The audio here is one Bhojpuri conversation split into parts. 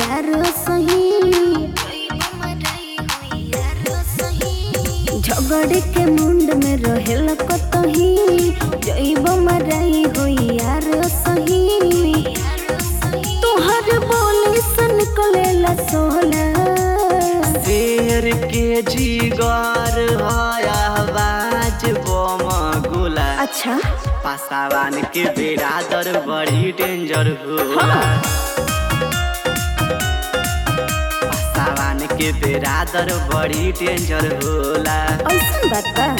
यार सही झगड़े के मुंड में रहेल कतही जैब मराई हो यार सही तोहर बोली से निकलेला सोला शेर के जिगर आवाज बम गोला अच्छा पासावान के बेरादर बड़ी डेंजर होला पासावान के बेरादर बड़ी डेंजर होला ऐसन बात बा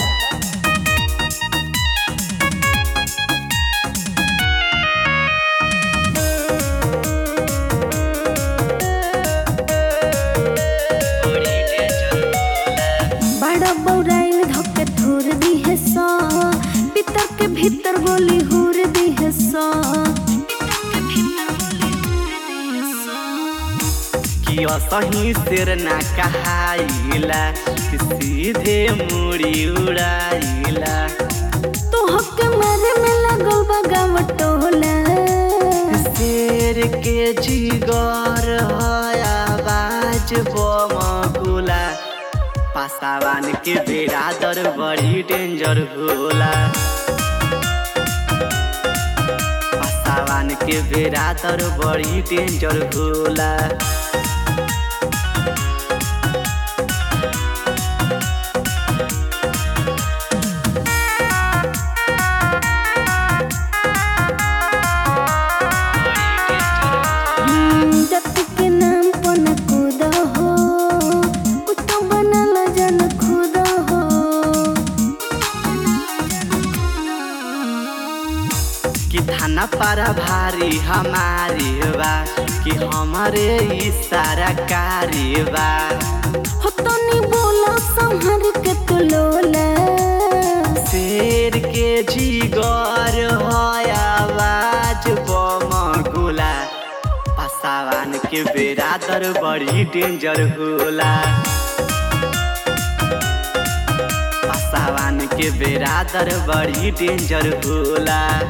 बड़ी डेंजर होला बड़ा बौराइल धोके थोर दी है सो पितर के भीतर गोली हुर दी है सो कि असही शेर ना कहाइला कि सीधे मुड़ी उड़ाइला तो हक मारे में लगल बा गाँव टोला शेर के जिगर आवाज बम गोला पासावान के बेरादर बड़ी डेंजर होला पासावान के बेरादर बड़ी डेंजर होला हम्म, जाति के नाम पर न कूद हो कुत्तो बनल जन खुद हो कि थाना पारा भारी हमारी बा कि हमारे इशारा कारी बा हो तो नहीं बोला संहर के तू लोला शेर के जिगर आवाज बम गोला पासावान के बेरादर बड़ी डेंजर होला पासावान के बेरादर बड़ी डेंजर होला